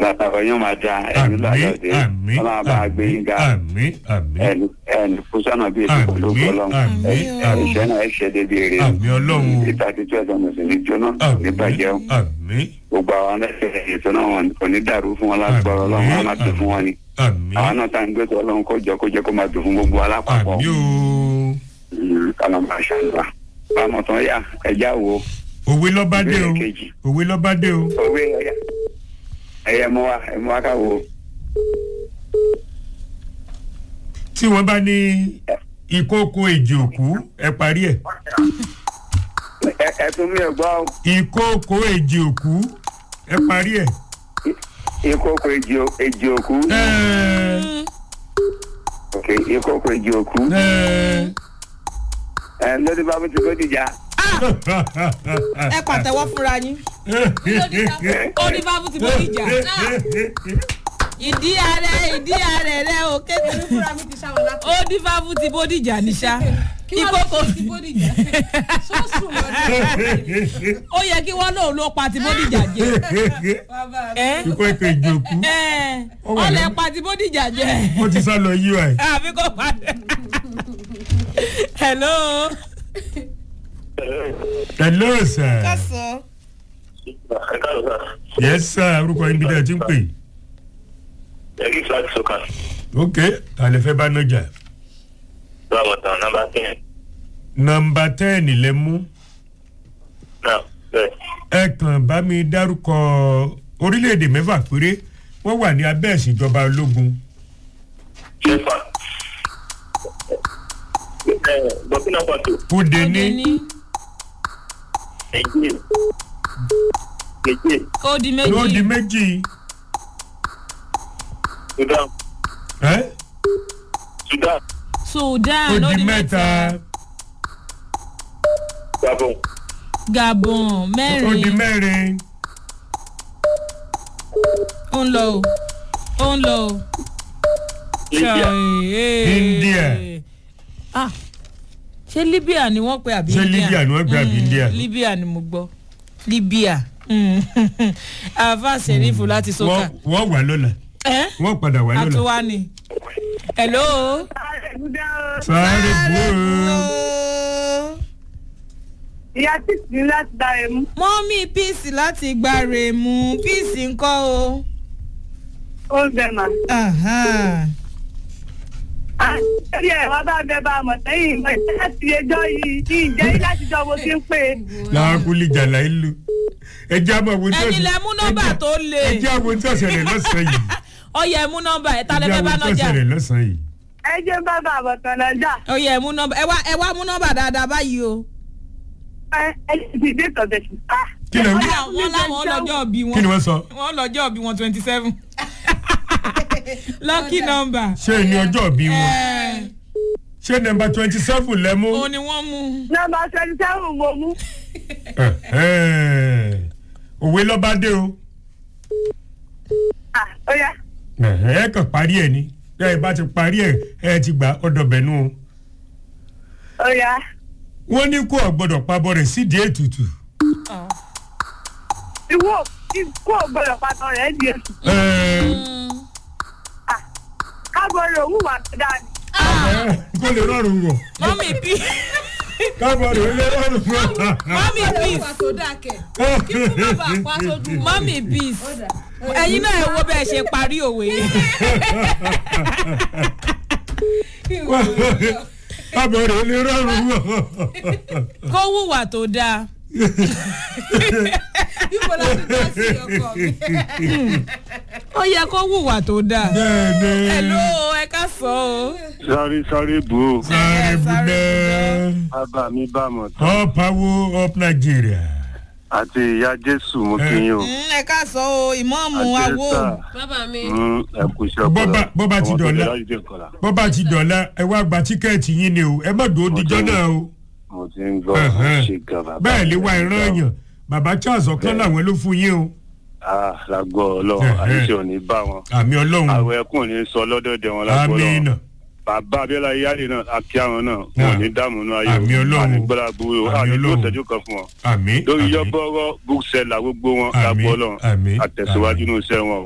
látàwọn yóò máa da ẹni lọ́yọ̀ dé àmì ọlọ́run bá gbé yín ga àmì àmì ẹni ẹni fúsánà bíi ètò pẹ̀lú àmì ọlọ́run àmì àmì ìṣẹ́ náà ẹ̀ ṣe débi èrè àmì ọlọ́run ìta tí tí ọ̀sán mọ̀sán ní jóná ní bàjẹ́ o àmì gbogbo àwọn ẹlẹ́sẹ̀ ètò náà wọn kò ní dàrú fún wọn lágbára ọlọ́run wọn máa tó fún wọn ni àmì àwọn náà tá à ń gbé tó ọlọ́run kó jọ kó jẹ́ kó máa dùn fún gbogbo alápapọ̀ àmì o kálọ̀ máa ṣàǹgbà bámọ̀ tán yá ẹja wo òwe lọ́ba dé o Ìbéèrè kejì. òwe lọ́ba dé o owó ẹ̀yà ẹ̀yẹ mọ́ wa ẹ̀ mọ́ wa ká wo tí wọ́n bá ní ìkókó èjì òkú ẹ parí ẹ̀ ẹ ẹ tún mi ò gbọ́ ìkókó èjì òkú ẹ parí ẹ̀ ìkókò èjì o- èjì òkú ẹ ok ìkókò èjì òkú ẹ ẹ lórí bá mi ti kó dìjà ẹ pàtẹ́wọ́ fúnra yín. ó ní bá mú ti bó ìjà. ìdí ààrẹ ìdí ààrẹ rẹ ò kéde. fúnra mi ti ṣàwọn lápò. ó ní bá mú ti bó ìjà níṣà. kí wọ́n lọ ìkókò sí bódì jẹ́ sọ́ọ̀sùn lọ́dún. ó yẹ kí wọ́n lóun ló pa ti bó ìjà jẹ. bàbá mi. ẹ ìkókó èjì òkú ẹ Ó wà ó lẹ lẹ́nu. pa ti bó ìjà jẹ. ó ti sá lọ yí wa ẹ̀. àbí kò padà. hello. hello sir kásán. yes sir orúkọ yín bí dẹ́ ẹ ti ń pè ẹ̀rí flag sọ́kà ok tàlẹ́ fẹ́ bá nájà báwo tán nọmba ten nọmba tẹ́ẹ̀nì lẹ mú náà bẹ́ẹ̀ ẹ kàn bá mi dárúkọ orílẹ̀-èdè mẹ́fà péré wọ́n wà ní abẹ́ ìṣèjọba ológun ṣẹ́fà burkina faso kúde ó ní dé ní. nigeria nigeria ó di ló di méjì. méjì sudan ẹ́ sudan sudan ó ó di di mẹ́ta mẹ́ta. gabon gabon ó di mẹ́rin mẹ́rin ó ń lọ o ó ń lọ o. libya Ṣai, India. ah ṣé libya ni wọ́n pe àbí Ṣé Libya ni wọ́n pe àbí Mm, India? libya ni mo gbọ́ libya Mm. àfa sẹ́rífù láti sọ́kà. wọ́n wọ́n wà lọ́la ẹ́ wọ́n padà wà lọ́la àtúwá ni. hello. sáré búrò ìyá títí láti dá ẹ mú. mọ́mí píìsì láti gba rèémù píìsì ńkọ́ o. ó ń bẹ mà. Ahan. àti ẹ̀ wá bá bẹ bá a mọ̀ sẹ́yìn ìmọ̀ ìṣẹ́ láti ẹjọ́ yìí kí ìjẹ́ yìí láti jọ mo ti ń pè é. làákùlì jàlá ìlú ẹjẹ àmọ wo tí ẹ̀yin lẹ mú nọ́mbà tó le. ẹjẹ àmọ tí ọ̀sẹ̀ rẹ̀ lọ́sàn-án yìí ọyẹ mú nọ́mbà ẹ̀ ta lẹ ẹjẹ fẹ́ bá àmọ tí nọ́jà. ọ̀sẹ̀ rẹ̀ lọ́sàn-án yìí. ẹ jẹ́ bá bá àbọ̀ tán lọ́jà. ọyẹ mú nọ́mbà ẹ wá ẹ wá mú nọ́mbà dáadáa báyìí o. ẹ ẹ ti dé tọ̀bẹ̀ sí. kí lè wí wọ́n láwọn lọ́jọ́ bí kí ni wọn wọ́n sọ wọ́n lọ́jọ́ bí wọn twenty seven. lucky number. ṣé ní ọjọ́ bí wọn ẹ̀ ṣé nọmba twenty seven lẹ mú. òun ni wọ́n mú. nọmba twenty seven mo mú. Ẹ̀hẹ́n. òwe lọ́ba dé o Ah, ó yá. Ẹ̀hẹ́n, ẹ kàn parí ẹ̀ ni ẹ bá ti parí ẹ̀ ẹ ti gbà ọ̀dọ̀ bẹ̀nu o. ó yá. wọ́n ní kó ọ̀gbọ́dọ̀ pabọ́ rẹ̀ sídìí ètùtù. ìwọ ikú ògbọ́dọ̀ pàtó rẹ̀ di èsù. Ẹ̀ẹ́, káàbọ̀ rẹ̀ òun wà tó dáa ni. ẹ̀ẹ́, kó lè rọrùn wọ̀ mọ́mí p kábọ̀ rẹ̀ ó lè rọrùn wọ̀. mọ́mí wà peace tó dáa kẹ̀ kí fún bàbá àpá tó dùn. mọ́mí peace Ó dà. ẹ̀yin náà ẹ wo bẹ́ẹ̀ ṣe parí òwe yẹn. kábọ̀ rẹ̀ ó lè rọrùn wọ̀. kó hùwà tó dáa. Ibo la ti dá sí ọkọ mi. ó yẹ kó hùwà tó dáa. bẹ́ẹ̀ni. hello ẹ ká sọ o. sáré sáré bù ó sáré budẹ́. bàbá mi bá mọ̀ tán up power up nigeria. àti ìyá jésù mo kí yín o Mm, ẹ ká sọ o ìmọ̀ọ́mù àti awo. ẹ́sà bàbá mi. ẹ kú iṣẹ́ Bọ́bá- bọ́bá ti dọ̀la. bó bá ti dọ̀la ẹ wá gba tíkẹ́ẹ̀tì yín ni o ẹ má dùn ó dijọ́ náà o. mo ti ń gbọ́ Ẹ̀hẹ́n. ṣe gan bàbá bẹ́ẹ̀ lè mi. wá ìran èèyàn bàbá charles ọ̀kan làwọn ló fún yín o. ah lágbọ́ ọlọ́run Ẹ̀hẹ́n. àyíṣe ò ní bá wọn àmì ọlọ́run àwọn ẹkùn ní sọ lọ́dọ̀dẹ̀ wọn lágbọ́ àmì ọlọ́run iná bàbá abiola iyáde náà akí àwọn náà wọn ò ní dààmú náà ayé Àmì Ọlọ́run. ànígbọ́lá gbúrò Àmì àní tó Ọlọ́run. tẹ́jú kan fún wọn àmì lórí àmì yọ́bọ́rọ́ búkṣẹ́là gbogbo wọn Àmì, lágbọ́ ọlọ́run àmì, àtẹ̀síwájú àmì. ní iṣẹ́ wọn o